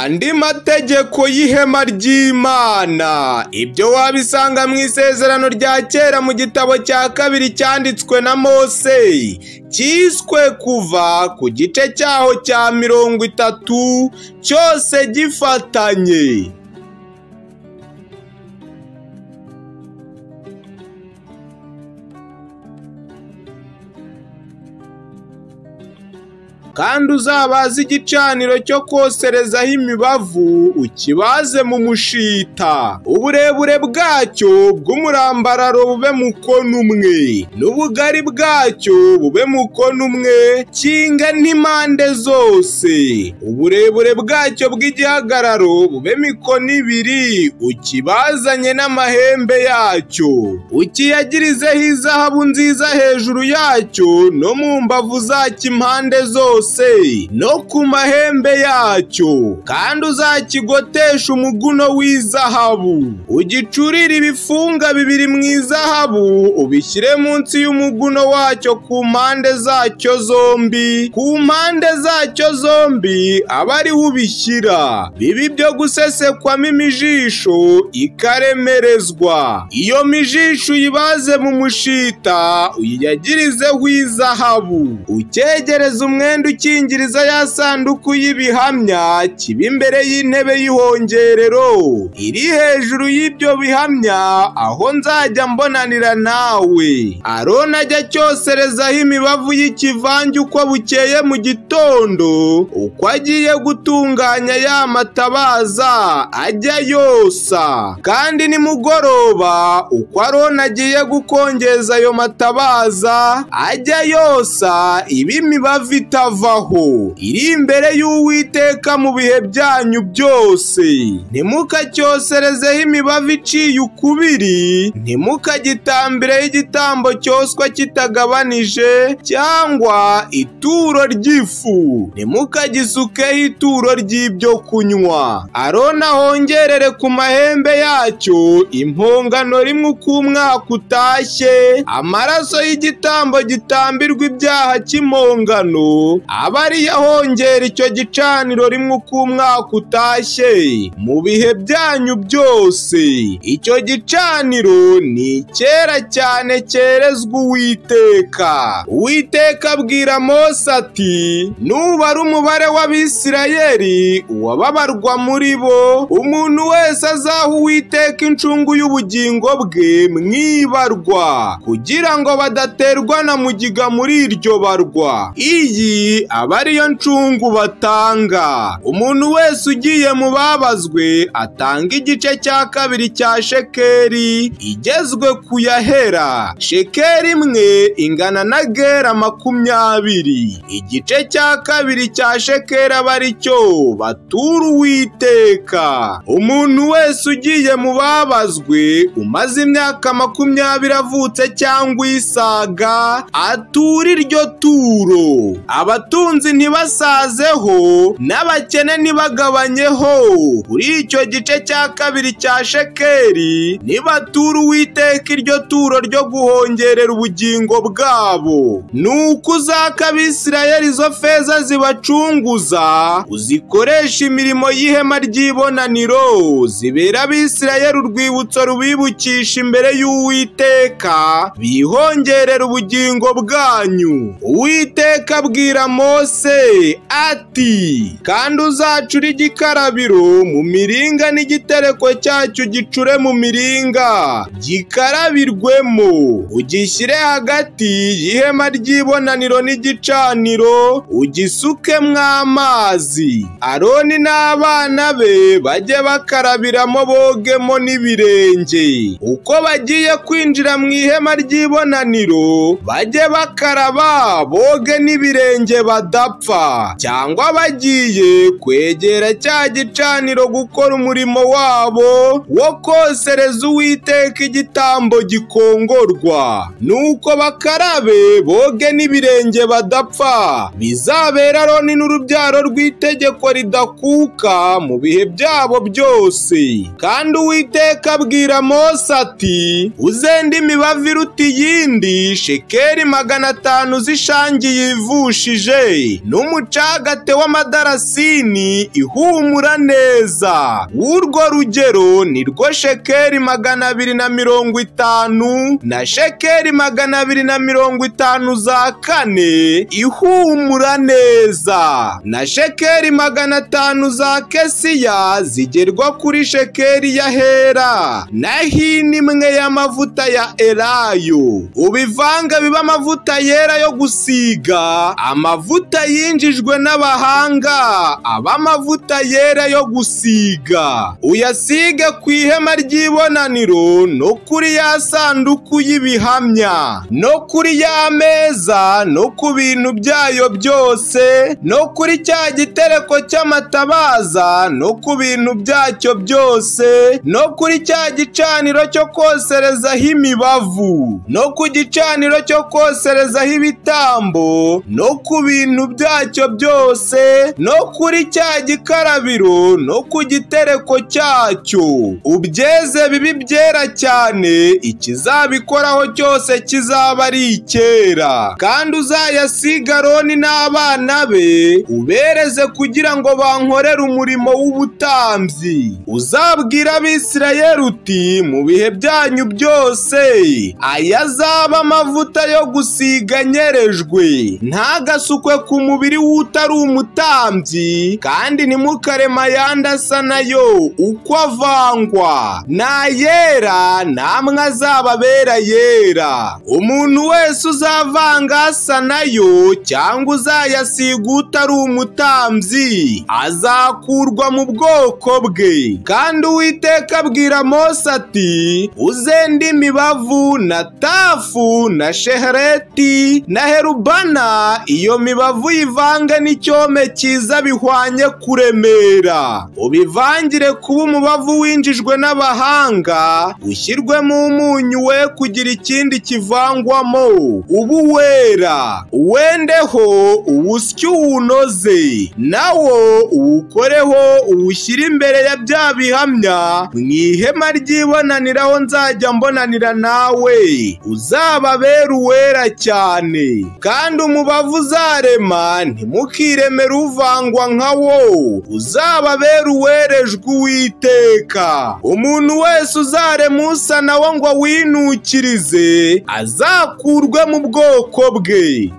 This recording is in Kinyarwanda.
andi mategeko y'ihema ry'imana ibyo wabisanga mu isezerano rya kera mu gitabo cya kabiri cyanditswe na mose cyiswe kuva ku gice cyaho cya mirongo itatu cyose gifatanye kandi uzabaze igicaniro cyo koserezaho imibavu ukibaze mu mushita uburebure bwacyo bw'umurambararo bube mukono umwe n'ubugari bwacyo bube mukono umwe kinga n'impande zose uburebure bwacyo bw'igihagararo bube mikono ibiri ukibazanye n'amahembe yacyo ukiyagirizeho izahabu nziza hejuru yacyo no mu mbavu zacyo impande zose no ku mahembe yacyo kandi uzakigoteshe umuguno w'izahabu ugicurire ibifunga bibiri mu izahabu ubishyire munsi y'umuguno wacyo ku mpande zacyo zombi ku mpande zacyo zombi aba ariho ubishyira bibi byo gusesekwamo imijisho ikaremerezwa iyo mijisho uyibaze mu mushita uyiyagirizeho izahabu ucyegereze umwenda ukingiriza ya sanduku y'ibihamya kiba imbere y'intebe y'ihongerero iri hejuru y'ibyo bihamya aho nzajya mbonanira nawe arona ajya cyoserezaho imibavu y'ikivange uko bukeye mu gitondo uko agiye gutunganya ya matabaza ajya yosa kandi nimugoroba uko arona agiye gukongeza ayo matabaza ajya yosa iba imibavu itava iri imbere y'uwiteka mu bihe byanyu byose ntimukacyoserezeho imibavu iciye ukubiri ntimukagitambireho igitambo cyoswa kitagabanije cyangwa ituro ry'ifu ntimukagisukeho ituro ry'ibyo kunywa arona hongerere ku mahembe yacyo impongano rimwe uko umwaka utashye amaraso y'igitambo gitambirwa ibyaha cy'impongano aba ariyo ahongera icyo gicaniro rimwe uko umwaka utashye mu bihe byanyu byose icyo gicaniro ni kera cyane cyerezwa uwiteka uwiteka abwira mose ati nubara umubare w'abisirayeri uwababarwa muri bo umuntu wese azaha uwiteka incungu y'ubugingo bwe mwibarwa kugira ngo badaterwa na mugiga muri iryo barwa iyi aba ariyo ncungu batanga umuntu wese ugiye mu babazwe atanga igice cya kabiri cya shekeri igezwe ku yahera shekeri imwe ingana na gera makumyabiri igice cya kabiri cya shekeri aba ari cyo batura uwiteka umuntu wese ugiye mu babazwe umaze imyaka makumyabiri avutse cyangwa isaga atura iryo turo aba abatunzi ntibasazeho n'abakene ntibagabanyeho kuri icyo gice cya kabiri cya shekeri nibatura uwiteka iryo turo ryo guhongerera ubugingo bwabo nuko uzaka abisirayeli izo feza zibacunguza uzikoresha imirimo y'ihema ry'ibonaniro zibera abisirayeli urwibutso rubibukisha imbere y'uwiteka bihongerera ubugingo bwanyu uwiteka abwira mose ati kandi uzacure igikarabiro mu miringa n'igitereko cyacyo gicure mu miringa gikarabirwemo ugishyire hagati y'ihema ry'ibonaniro n'igicaniro ugisukemo amazi aroni n'abana be bajye bakarabiramo bogemo n'ibirenge uko bagiye kwinjira mu ihema ry'ibonaniro bajye bakaraba boge n'ibirenge badapfa cyangwa bagiye kwegera cya gicaniro gukora umurimo wabo wo kosereza uwiteka igitambo gikongorwa nuko bakarabe boge n'ibirenge badapfa bizabera roni n'urubyaro rw'itegeko ridakuka mu bihe byabo byose kandi uwiteka abwira mose ati uzende imibavu iruta iyindi shekeri magana atanu zishangiye ivushije n'umucagate w'amadarasini ihumura neza w'urwo rugero ni rwo shekeri magana abiri na mirongo itanu na shekeri magana abiri na mirongo itanu za kane ihumura neza na shekeri magana atanu za kesiya zigerwa kuri shekeri ya hera na hini imwe y'amavuta ya elayo ubivanga biba amavuta yera yo gusiga amavuta yinjijwe n'abahanga aba amavuta yera yo gusiga uyasige ku ihema ry'ibonaniro no kuri ya sanduku y'ibihamya no kuri ya meza no ku bintu byayo byose no kuri cya gitereko cy'amatabaza no ku bintu byacyo byose no kuri cya gicaniro cyo koserezaho imibavu no ku gicaniro cyo koserezaho ibitambo no ku bintu byacyo byose no kuri cya gikarabiro no ku gitereko cyacyo ubyeze bibi byera cyane ikizabikoraho cyose kizaba ari icyera kandi uzayasiga Aroni n'abana be ubereze kugira ngo bankorere umurimo w'ubutambyi uzabwira abisirayeli uti mu bihe byanyu byose aya azaba amavuta yo gusiga anyerejwe ntagasukwe ku mubiri w'utari umutambyi kandi ntimukarema ayandi asa nayo uko avangwa n'ayera namwe azababera yera umuntu wese uzavanga asa nayo cyangwa uzayasiga utari umutambyi azakurwa mu bwoko bwe kandi uwiteka abwira mose ati uzende imibavu na tafu na shehereti na herubana iyo mibavu uyivange n'icyome cyiza bihwanye kuremera ubivangire kuba umubavu winjijwe n'abahanga ushyirwemo umunyu we kugira ikindi kivangwamo ubu wera wenda uwendeho uwusye uwunoze nawo uwukoreho uwushyire imbere ya bya bihamya mu ihema ry'ibonaniraho nzajya mbonanira nawe uzababera uwera cyane kandi umubavu uzarema ntimukiremere uvangwa nka wo uzababera uwerejwe uwiteka umuntu wese uzarema usa nawo ngo winukirize azakurwe mu bwoko bwe